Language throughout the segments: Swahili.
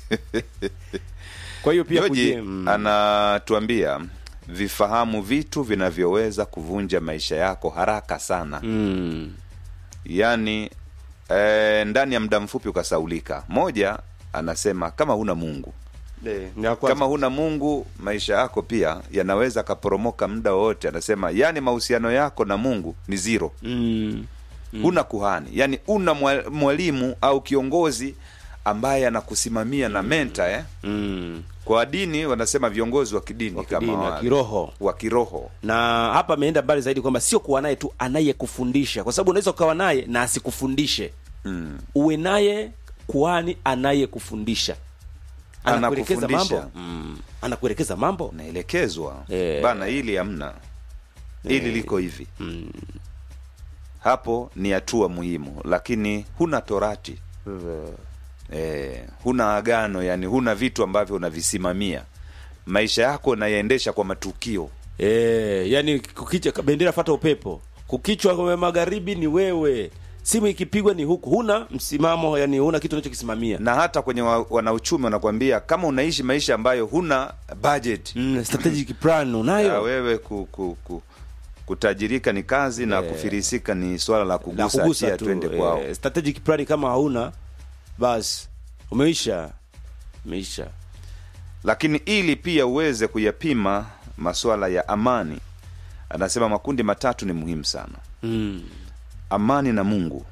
kwa hiyo pia Joji kuje, mm, anatuambia vifahamu vitu vinavyoweza kuvunja maisha yako haraka sana mm, yaani eh, ndani ya muda mfupi ukasaulika moja anasema kama huna mungu ya kwanza. kama huna mungu maisha yako pia yanaweza akaporomoka muda wowote anasema yaani mahusiano yako na mungu ni zero mm, huna kuhani yaani una mwa- mwalimu au kiongozi ambaye anakusimamia na menta eh? mm, kwa dini wanasema viongozi wa kidini wa kama kidini, wa wale. kiroho wa kiroho na hapa ameenda mbali zaidi kwamba sio kuwa naye tu anayekufundisha kwa sababu unaweza ukawa naye na asikufundishe mm. uwe naye kuhani anayekufundisha anakuelekeza mambo Anakufundisha. mm. anakuelekeza mambo naelekezwa Eh. bana hili hamna hili liko hivi mm. hapo ni hatua muhimu lakini huna torati eh, huna agano yani huna vitu ambavyo unavisimamia maisha yako unayaendesha kwa matukio E, yani kukicha bendera fata upepo kukichwa kwa magharibi ni wewe simu ikipigwa ni huku huna msimamo yani huna kitu unachokisimamia na hata kwenye wa, wanauchumi wanakwambia kama unaishi maisha ambayo huna budget mm, strategic plan ya unayo wewe ku, ku, ku, kutajirika ni kazi na Eh. kufirisika ni swala la la kugusa kugusa achia tu twende kwao eh, strategic plan kama hauna basi umeisha umeisha lakini ili pia uweze kuyapima masuala ya amani anasema makundi matatu ni muhimu sana mm. amani na mungu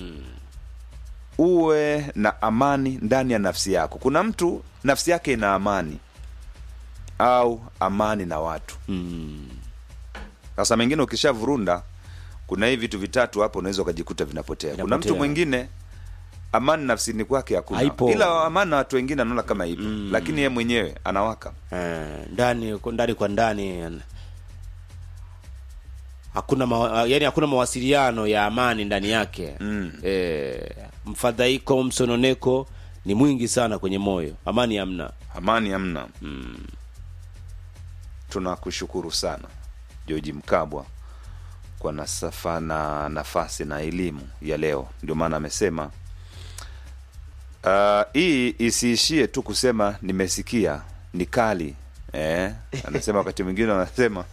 uwe na amani ndani ya nafsi yako kuna mtu nafsi yake ina amani au amani na watu Mm. sasa mengine ukishavurunda kuna hivi vitu vitatu hapo unaweza ukajikuta vinapotea kuna Vinapotea. mtu mwingine amani nafsini kwake hakuna Haipo. ila amani na watu wengine anaona kama ipo lakini yeye mwenyewe anawaka Eh, ndani kwa ndani kwa ndani yani. hakuna ma, yani hakuna mawasiliano ya amani ndani yake Mm. eh, mfadhaiko msononeko ni mwingi sana kwenye moyo amani hamna amani hamna tunakushukuru sana joji mkabwa kwa nasafa na nafasi na elimu ya leo ndio maana amesema uh, hii isiishie tu kusema nimesikia ni kali eh? anasema wakati mwingine wanasema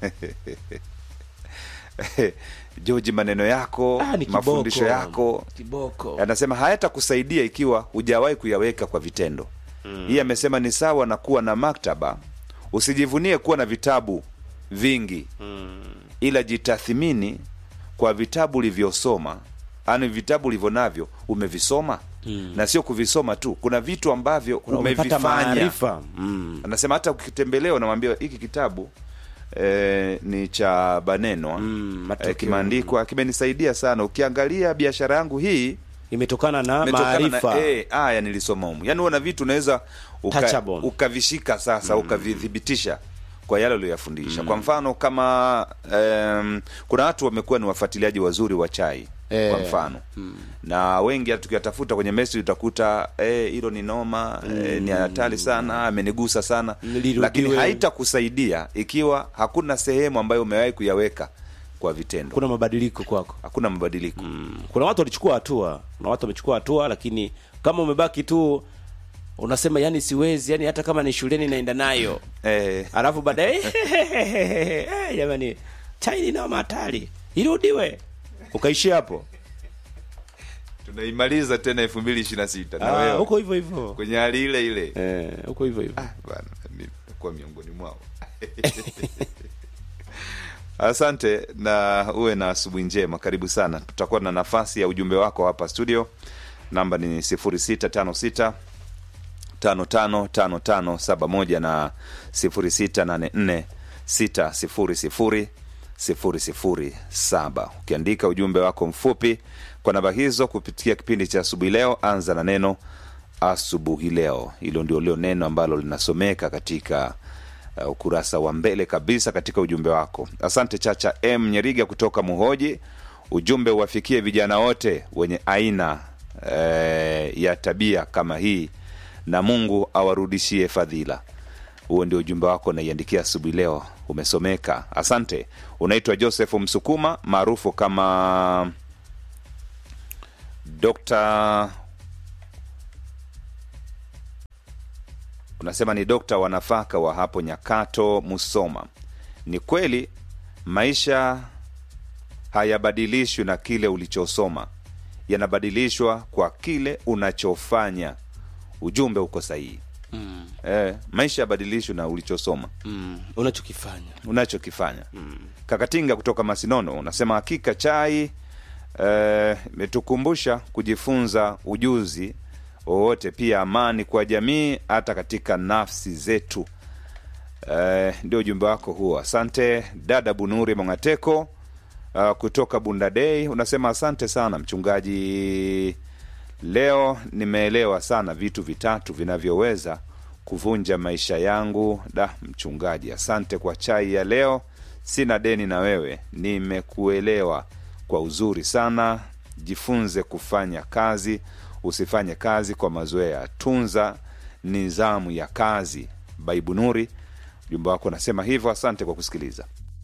joji maneno yako ah, ni kiboko. mafundisho yako kiboko anasema hayatakusaidia ikiwa hujawahi kuyaweka kwa vitendo mm. hii amesema ni sawa na kuwa na maktaba usijivunie kuwa na vitabu vingi mm. ila jitathimini kwa vitabu ulivyosoma ani vitabu ulivyo navyo umevisoma Mm. na sio kuvisoma tu kuna vitu ambavyo umepata umevifanya maarifa mm. anasema hata ukitembelewa unamwambia hiki kitabu eh, ni cha banenwa Mm, matokeo. eh, kimeandikwa kimenisaidia sana ukiangalia biashara yangu hii imetokana na imetokana maarifa na eh, aya nilisoma humu yaani huona vitu unaweza uka, Touchable. ukavishika sasa ukavithibitisha kwa yale uliyoyafundisha kwa mfano kama um, kuna watu wamekuwa ni wafuatiliaji wazuri wa chai Eh, kwa mfano na wengi hata tukiwatafuta kwenye message utakuta eh, hilo ni noma eh, ni hatari sana amenigusa sana Nilirudiwe. lakini haitakusaidia ikiwa hakuna sehemu ambayo umewahi kuyaweka kwa vitendo kuna mabadiliko kwako hakuna mabadiliko mm. kuna watu walichukua hatua kuna watu wamechukua hatua lakini kama umebaki tu unasema yani siwezi yani hata kama ni shuleni naenda nayo eh, alafu baadaye "Eh, jamani chai nao hatari irudiwe ukaishia hapo tunaimaliza tena elfu mbili ishiri na sita na Ah, wewe huko hivyo hivyo kwenye hali ile ile Eh, huko hivyo hivyo Ah, bwana mimi nakuwa miongoni mwao asante na uwe na asubuhi njema karibu sana tutakuwa na nafasi ya ujumbe wako hapa studio namba ni 0656 555571 na 0684 600 007 ukiandika ujumbe wako mfupi kwa namba hizo kupitia kipindi cha asubuhi leo anza na neno asubuhi leo hilo ndio leo neno ambalo linasomeka katika uh, ukurasa wa mbele kabisa katika ujumbe wako asante chacha m nyeriga kutoka muhoji ujumbe uwafikie vijana wote wenye aina eh, ya tabia kama hii na mungu awarudishie fadhila huo ndio ujumbe wako naiandikia asubuhi leo umesomeka asante unaitwa joseph msukuma maarufu kama dr unasema ni dokta wa nafaka wa hapo Nyakato, Musoma. Ni kweli maisha hayabadilishwi na kile ulichosoma, yanabadilishwa kwa kile unachofanya. Ujumbe uko sahihi. mm. Eh, maisha yabadilishwi na ulichosoma mm. unachokifanya unachokifanya kakatinga kutoka masinono unasema hakika chai imetukumbusha kujifunza ujuzi wowote pia amani kwa jamii hata katika nafsi zetu Eh, ndio ujumbe wako huo asante dada bunuri mongateko uh, kutoka bundadei unasema asante sana mchungaji leo nimeelewa sana vitu vitatu vinavyoweza kuvunja maisha yangu da mchungaji asante kwa chai ya leo sina deni na wewe nimekuelewa kwa uzuri sana jifunze kufanya kazi usifanye kazi kwa mazoea tunza nizamu ya kazi baibunuri ujumbe wako unasema hivyo asante kwa kusikiliza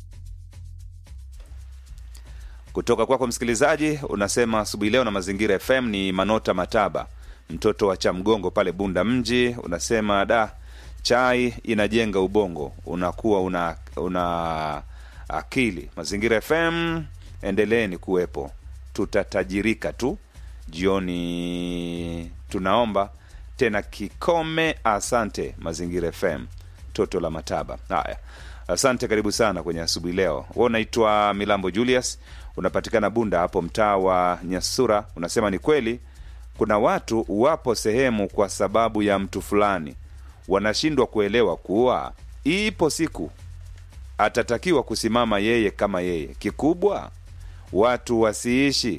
kutoka kwako msikilizaji unasema asubuhi leo na mazingira fm ni manota mataba mtoto wa chamgongo pale bunda mji unasema da chai inajenga ubongo unakuwa una, una akili mazingira fm endeleeni kuwepo tutatajirika tu jioni tunaomba tena kikome asante mazingira fm toto la mataba haya asante karibu sana kwenye asubuhi leo we unaitwa milambo julius unapatikana bunda hapo mtaa wa nyasura unasema ni kweli kuna watu wapo sehemu kwa sababu ya mtu fulani wanashindwa kuelewa kuwa ipo siku atatakiwa kusimama yeye kama yeye kikubwa watu wasiishi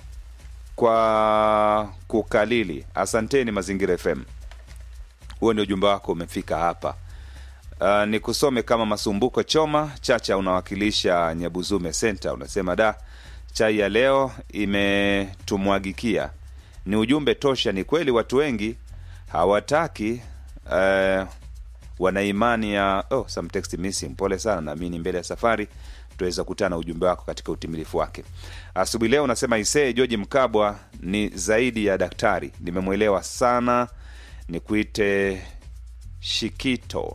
kwa kukalili asanteni mazingira fm huo ndio ujumbe wako umefika hapa uh, ni kusome kama masumbuko choma chacha unawakilisha nyabuzume senta unasema da chai ya leo imetumwagikia ni ujumbe tosha ni kweli watu wengi hawataki uh, wana imani ya oh, some text missing pole sana naamini mbele ya safari tutaweza kutana na ujumbe wako katika utimilifu wake asubuhi leo unasema isee georgi mkabwa ni zaidi ya daktari nimemwelewa sana ni kuite shikito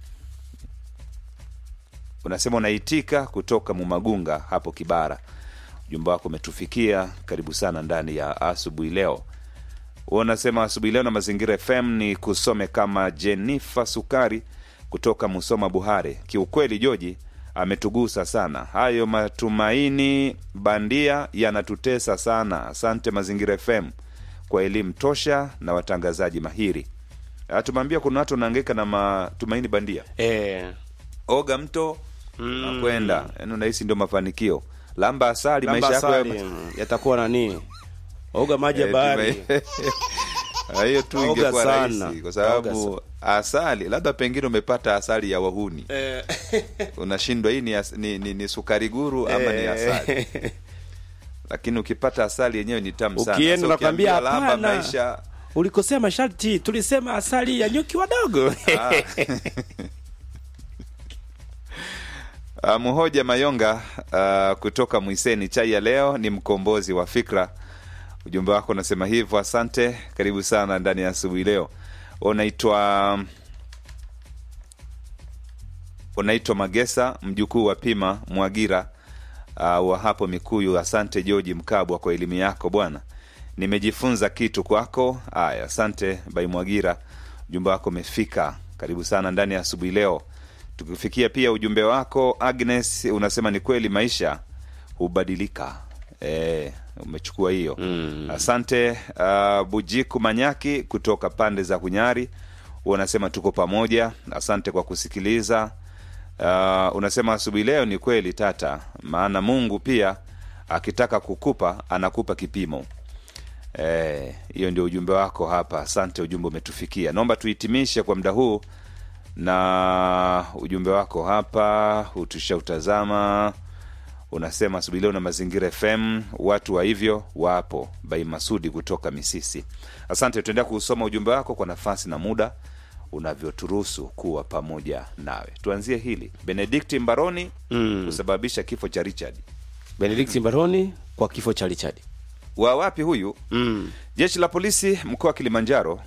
unasema unaitika kutoka mumagunga hapo kibara ujumbe wako umetufikia karibu sana ndani ya asubuhi leo unasema asubuhi leo na mazingira fm ni kusome kama jenifa sukari kutoka musoma buhare kiukweli joji ametugusa sana hayo matumaini bandia yanatutesa sana asante mazingira fm kwa elimu tosha na watangazaji mahiri Ah, tumeambia kuna watu wanaangaika na matumaini bandia eh. oga mto Mm. nakwenda yani unahisi ndio mafanikio lamba asali Lamba maisha yako asali, ya- mm, yatakuwa nani oga maji ya Eh, bahari tume- Ah, hiyo tu Oga ingekuwa sana. rahisi kwa Oga sababu asali labda pengine umepata asali ya wahuni Eh. unashindwa hii ni, as- ni, ni, ni sukari guru ama ni asali lakini ukipata asali yenyewe ni tamu sana Ukienda Sasa unakwambia, ukiambia lamba hapana. maisha ulikosea masharti tulisema asali ya nyuki wadogo Uh, Muhoja Mayonga uh, kutoka Mwiseni, chai ya leo ni mkombozi wa fikra. Ujumbe wako unasema hivyo, asante. Karibu sana ndani ya asubuhi leo. Unaitwa unaitwa Magesa, mjukuu wa Pima Mwagira uh, wa hapo Mikuyu. Asante George Mkabwa kwa elimu yako bwana, nimejifunza kitu kwako. Aya, asante Bai Mwagira, ujumbe wako umefika. Karibu sana ndani ya asubuhi leo. Tukifikia pia ujumbe wako Agnes, unasema ni kweli maisha hubadilika. E, umechukua hiyo Mm. asante. Uh, Bujiku Manyaki kutoka pande za Kunyari, unasema tuko pamoja. Asante kwa kusikiliza. Uh, unasema asubuhi leo ni kweli tata, maana Mungu pia akitaka kukupa anakupa kipimo. Eh, hiyo ndio ujumbe wako hapa. Asante, ujumbe umetufikia. Naomba tuhitimishe kwa muda huu na ujumbe wako hapa utushautazama. Unasema asubuhi leo na Mazingira FM, watu wa hivyo wapo. Bai Masudi kutoka Misisi. Asante, tutaendelea kuusoma ujumbe wako kwa nafasi na muda unavyoturuhusu kuwa pamoja nawe. Tuanzie hili. Benedikti Mbaroni Mm. kusababisha kifo cha Richard. benedict mbaroni kwa kifo cha richard Wa wapi huyu? mm. Jeshi la polisi mkoa wa Kilimanjaro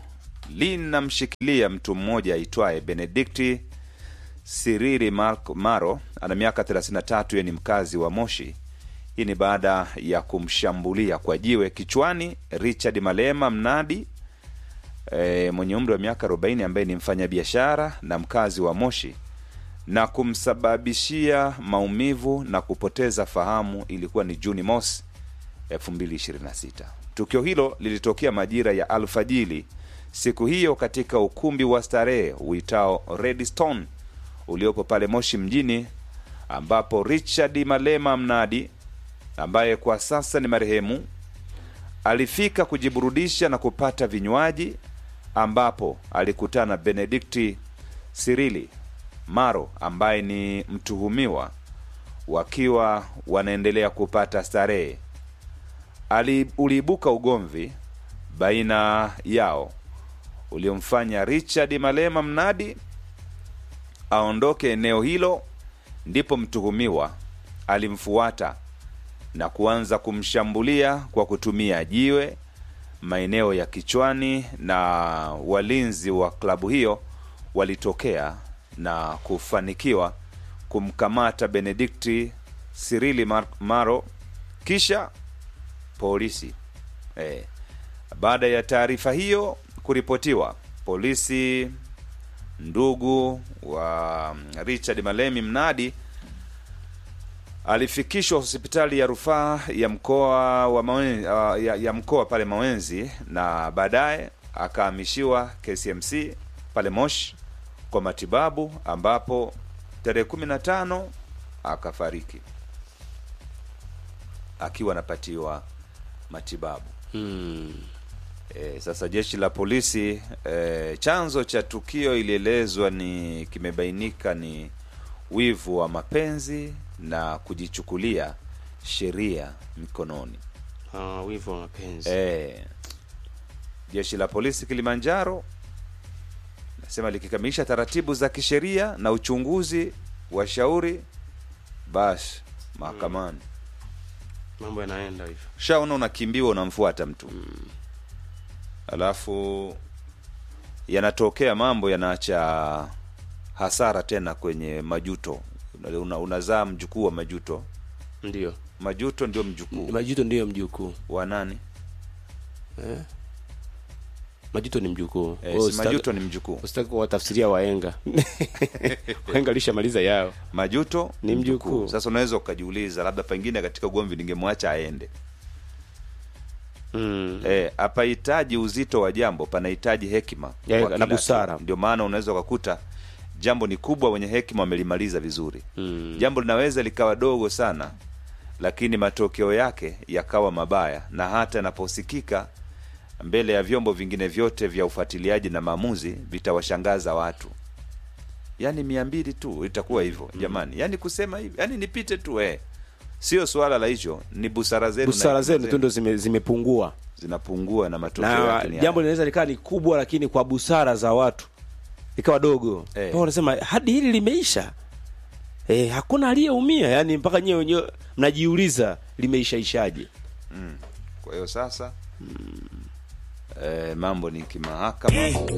linamshikilia mtu mmoja aitwaye Benedikti Siriri Mar- Maro, ana miaka 33, yeye ni mkazi wa Moshi. Hii ni baada ya kumshambulia kwa jiwe kichwani Richard Malema Mnadi e, mwenye umri wa miaka 40 ambaye ni mfanyabiashara na mkazi wa Moshi na kumsababishia maumivu na kupoteza fahamu. Ilikuwa ni Juni mosi 2026. Tukio hilo lilitokea majira ya alfajili siku hiyo katika ukumbi wa starehe uitao Redstone uliopo pale Moshi mjini, ambapo Richard Malema Mnadi ambaye kwa sasa ni marehemu alifika kujiburudisha na kupata vinywaji, ambapo alikutana Benedikti Sirili Maro ambaye ni mtuhumiwa, wakiwa wanaendelea kupata starehe. Ali- Uliibuka ugomvi baina yao uliomfanya Richard Malema Mnadi aondoke eneo hilo, ndipo mtuhumiwa alimfuata na kuanza kumshambulia kwa kutumia jiwe maeneo ya kichwani, na walinzi wa klabu hiyo walitokea na kufanikiwa kumkamata Benedikti Sirili Mar- Maro, kisha polisi eh. Baada ya taarifa hiyo kuripotiwa, polisi ndugu wa Richard Malemi Mnadi alifikishwa hospitali ya rufaa ya mkoa wa Mawen, uh, ya, ya mkoa pale Mawenzi na baadaye akahamishiwa KCMC pale Moshi kwa matibabu ambapo tarehe kumi na tano akafariki akiwa anapatiwa matibabu. Mm. E, sasa jeshi la polisi e, chanzo cha tukio ilielezwa ni kimebainika ni wivu wa mapenzi na kujichukulia sheria mikononi. Ah, wivu wa mapenzi. E, jeshi la polisi Kilimanjaro nasema likikamilisha taratibu za kisheria na uchunguzi wa shauri basi mahakamani. Mambo yanaenda hivyo. Shaona unakimbiwa unamfuata mtu alafu yanatokea mambo yanaacha hasara tena kwenye majuto. Una- Una, unazaa mjukuu wa majuto. Ndio. Majuto ndio mjukuu Majuto ndiyo mjukuu. wa nani? Eh? Majuto ni mjukuu. E, Wewe si usitaki- majuto ni mjukuu. Usitaki kuwatafsiria waenga. waenga lishamaliza yao. Majuto Ni mjukuu. Sasa unaweza ukajiuliza, labda pengine katika ugomvi ningemwacha aende. Mm. Eh, hapahitaji uzito wa jambo, panahitaji hekima Ya, kwa na kila busara. kitu. Ndio maana unaweza ukakuta jambo ni kubwa, wenye hekima wamelimaliza vizuri. Mm. Jambo linaweza likawa dogo sana, lakini matokeo yake yakawa mabaya, na hata yanaposikika mbele ya vyombo vingine vyote vya ufuatiliaji na maamuzi vitawashangaza watu. Yaani mia mbili tu itakuwa hivyo jamani, yaani kusema hivi, yaani nipite tu eh. Sio swala la hicho, ni busara zenu, na Busara hekima zenu tu ndo zime, zimepungua. zinapungua na matokeo na yake ni jambo haya. linaweza likawa ni kubwa lakini kwa busara za watu likawa dogo Eh. Kwa wanasema hadi hili limeisha eh, hakuna aliyeumia yani mpaka nyewe wenyewe mnajiuliza limeishaishaje Kwa hiyo sasa eh, mambo ni kimahakama